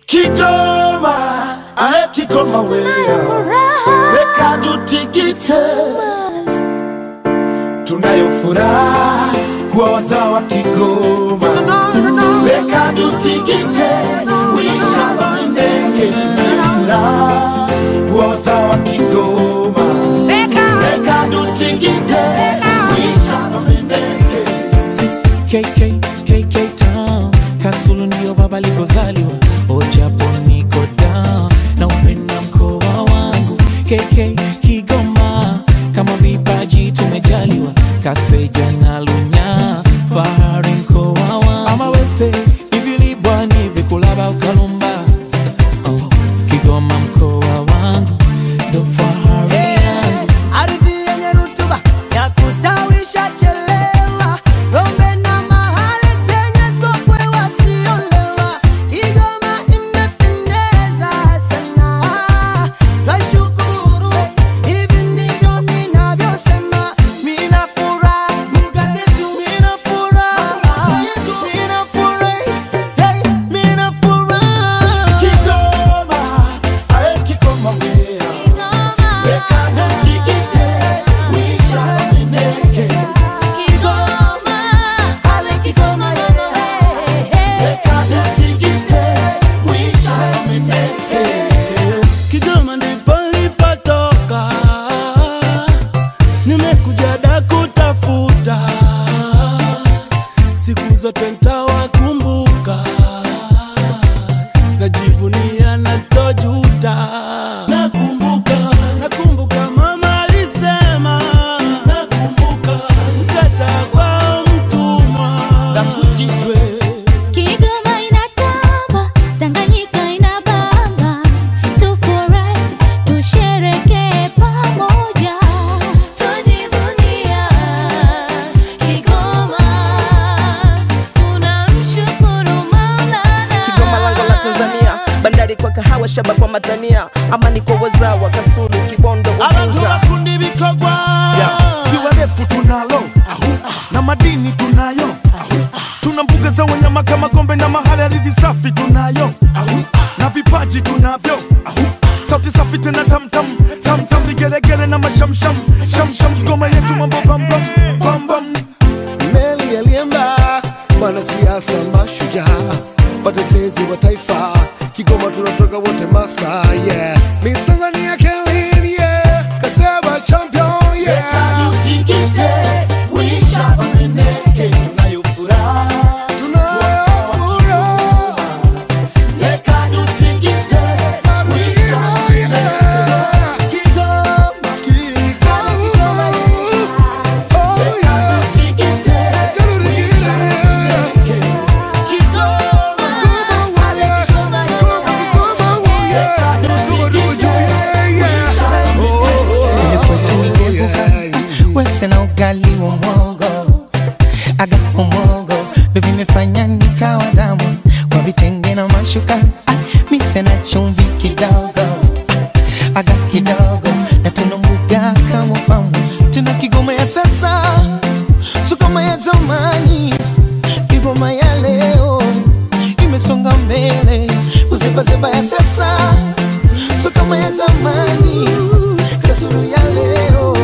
Kigoma, ae Kigoma wewe, weka tutikite, tunayo furaha kuwa wazawa Kigoma, weka tutikite, wisha wamendeke, tunayo furaha kuwa wazawa Kigoma, weka tutikite, wisha wamendeke. KK, KK Town Kasulu ndio baba likozaliwa Ojapo niko down na upenda mkoa wangu KK Kigoma kama vipaji tumejaliwa Kaseja na Lunya fahari mkoa wangu ama wese ivilibwa ni vikulaba ukalumba oh, Kigoma mkoa wangu ndo fahari yangu Ardhi yenye rutuba ya kustawisha chelewa, ng'ombe na mahali zenye sokwe wasiolewa. Kigoma imependeza sana, twashukuru. Hivi ndivyo ninavyosema, mina furaha, lugha zetu mina furaha, mina furahi, hey, mina furaha. Kigoma, ae Kigoma wewe, weka tutikite, wisha wamendeke. Kigoma ndipo nilipotoka, nimekuja da kutafuta, siku zote ntawakumbuka, najivunia na sitojuta. Nakumbuka, nakumbuka mama alisema, nakumbuka mkata kwa mtumwa, nakujitwe Kigoma inatamba, Tanganyika inabamba, tufurahi, tusherekee pamoja, tujivunia Kigoma, tunamshukuru Maulana. Kigoma lango la Tanzania, bandari kwa kahawa, shaba kwa matania, amani kwa wazawa, Kasulu, Kibondo, Abantu Uvinza. bakundi bikogwa ziwa refu tunalo na madini tunayo tuna mbuga za wanyama kama gombe na mahali ardhi safi tunayo na vipaji tunavyo sauti safi tena tamtam tamtam vigelegele na mashamsham shamsham Kigoma yetu mambo bambam bambam meli yaliemba wanasiasa mashujaa watetezi wa taifa kigoma tunatoka wote master yeah Miss Tanzania Kelly yeah Kaseba champion yeah Tutikite, wisha wameneke, tunayo furaha tunafuraha Leka tutikite, wisha wameneke. Kigoma, Kigoma oh yeah tutikite, wisha wameneke. Kigoma, wese na ugali wa mwogo aga wa mwogo ndo vimefanya nikawa damu kwa vitenge na mashuka ah, mise na chumvi kidogo ah, aga kidogo na tuna mbuga kama famu tuna kigoma ya sasa sukoma ya zamani kigoma ya leo imesonga mbele uzebazeba ya sasa sukoma ya zamani kasuru ya leo